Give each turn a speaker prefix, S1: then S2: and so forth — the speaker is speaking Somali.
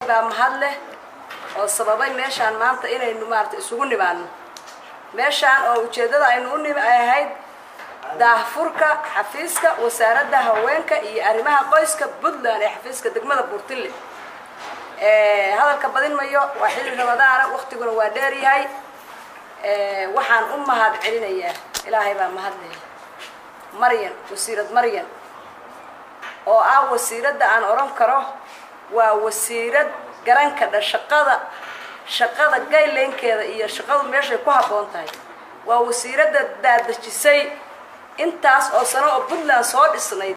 S1: baa mahad leh oo sababay meeshaan maanta inaynu maarata isugu nimaadno meeshaan oo ujeeddada aynu u nimi ay ahayd daahfurka xafiiska wasaaradda haweenka iyo arrimaha qoyska puntland ee xafiiska degmada buurtille hadalka badin mayo waa xilli ramadaana waktiguna waa dheer yahay waxaan u mahad celinayaa ilaahay baa mahad leh maryan wasiirad maryan oo ah wasiiradda aan odhan karo waa wasiirad garan kadha shaqada shaqada gayleynkeeda iyo shaqadu meeshay ku habboon tahay waa wasiiradda daadejisay intaas oo sano oo puntland soo dhisnayd